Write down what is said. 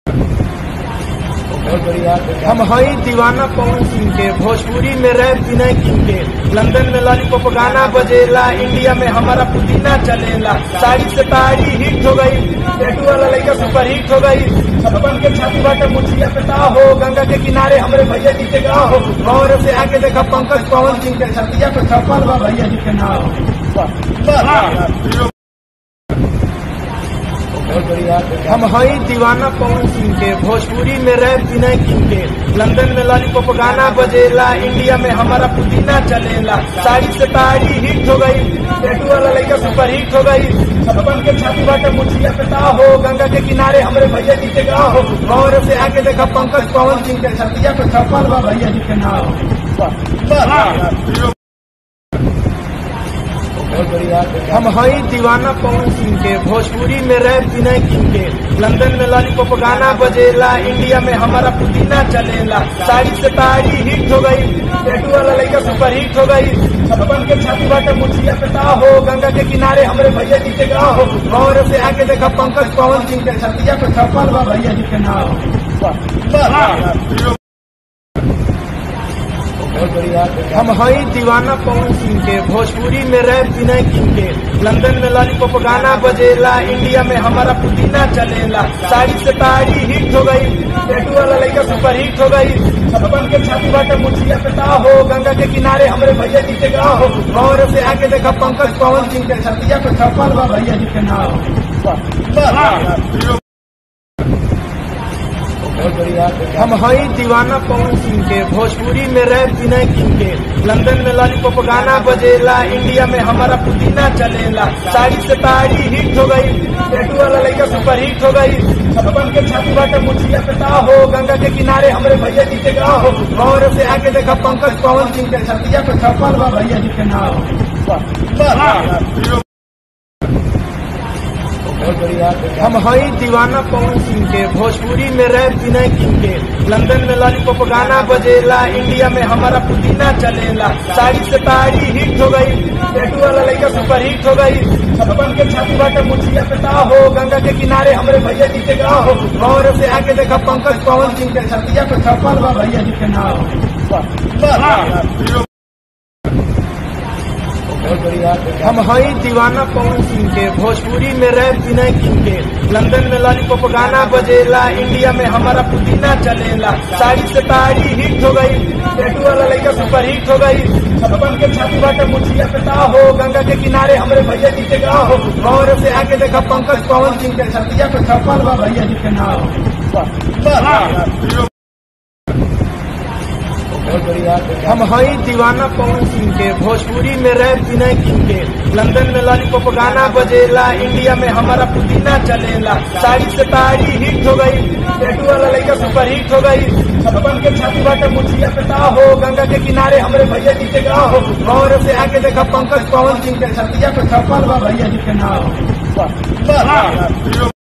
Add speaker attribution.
Speaker 1: हम हई दीवाना पवन सिंह के भोजपुरी में रैप विनय किंग के लंदन में लॉलीपॉप गाना बजेला इंडिया में हमारा पुदीना चलेला साड़ी से ताड़ी हिट हो गई टैटू वाला लड़का सुपर हिट हो गई छप्पन के छाती बाटे मुछिया पे ता हो गंगा के किनारे हमारे भैया जी के गाँव हो गौर से आके देखा पंकज पवन सिंह के छतिया पे छप्पन बा भैया जी के नाम हम हई दीवाना पवन सिंह के भोजपुरी में रैप विनय किंग के लंदन में लॉलीपॉप गाना बजेला इंडिया में हमारा पुदीना चलेला साड़ी से ताड़ी हिट हो गई टैटू वाला लड़का सुपर हिट हो गई छप्पन के छाती बाटे मुछिया पे ता हो गंगा के किनारे हमारे भैया जी के गाँव हो गौर से आके देखा पंकज पवन सिंह के छतिया पे छप्पन बा भैया जी के नाम हम हई दीवाना पवन सिंह के भोजपुरी में रैप विनय किंग के लंदन में लॉलीपॉप गाना बजेला इंडिया में हमारा पुदीना चलेला साड़ी से ताड़ी हिट हो गई टैटू वाला लड़का सुपर हिट हो गई छप्पन के छाती बाटे मुछिया पे ता हो गंगा के किनारे हमारे भैया जी के गाँव हो गौर से आके देखा पंकज पवन सिंह के छतिया पे छप्पन बा भैया जी के नाम हम हई दीवाना पवन सिंह के भोजपुरी में रैप विनय किंग के लंदन में लॉलीपॉप गाना बजेला इंडिया में हमारा पुदीना चलेला साड़ी से ताड़ी हिट हो गई टैटू वाला लड़का सुपर हिट हो गई छप्पन के छाती बाटे मुछिया पे ता हो गंगा के किनारे हमारे भैया जी के गाँव हो गौर से आके देखा पंकज पवन सिंह के छतिया पे छप्पन बा भैया जी के नाम हम हई दीवाना पवन सिंह के भोजपुरी में रैप विनय किंग के लंदन में लॉलीपॉप गाना बजेला इंडिया में हमारा पुदीना चलेला साड़ी से ताड़ी हिट हो गई टैटू वाला लड़का सुपर हिट हो गई छप्पन के छाती बाटे मुछिया पे ता हो गंगा के किनारे हमारे भैया जी के गाँव हो गौर से आके देखा पंकज पवन सिंह के छतिया पे छप्पन बा भैया जी के नाम हम हई दीवाना पवन सिंह के भोजपुरी में रैप विनय किंग के लंदन में लॉलीपॉप गाना बजेला इंडिया में हमारा पुदीना चलेला साड़ी से ताड़ी हिट हो गई टैटू वाला लड़का सुपर हिट हो गई छप्पन के छाती बाटे मुछिया पे ता हो गंगा के किनारे हमारे भैया जी के गाँव हो गौर से आके देखा पंकज पवन सिंह के छतिया पे छप्पन बा भैया जी के नाम हम हई दीवाना पवन सिंह के भोजपुरी में रैप विनय किंग के लंदन में लॉलीपॉप गाना बजेला इंडिया में हमारा पुदीना चलेला साड़ी से ताड़ी हिट हो गई टैटू वाला लड़का सुपर हिट हो गई छप्पन के छाती बाटे मुछिया पे ता हो गंगा के किनारे हमारे भैया जी के गाँव हो गौर से आके देखा पंकज पवन सिंह के छतिया पे छप्पन बा भैया जी के नाम हम हई दीवाना पवन सिंह के भोजपुरी में रैप विनय किंग के लंदन में लॉलीपॉप गाना बजेला इंडिया में हमारा पुदीना चलेला साड़ी से ताड़ी हिट हो गई टैटू वाला लड़का सुपर हिट हो गई छप्पन के छाती बाटे मुछिया पे ता हो गंगा के किनारे हमारे भैया जी के गाँव हो गौर से आके देखा पंकज पवन सिंह के छतिया पे छप्पन बा भैया जी के नाम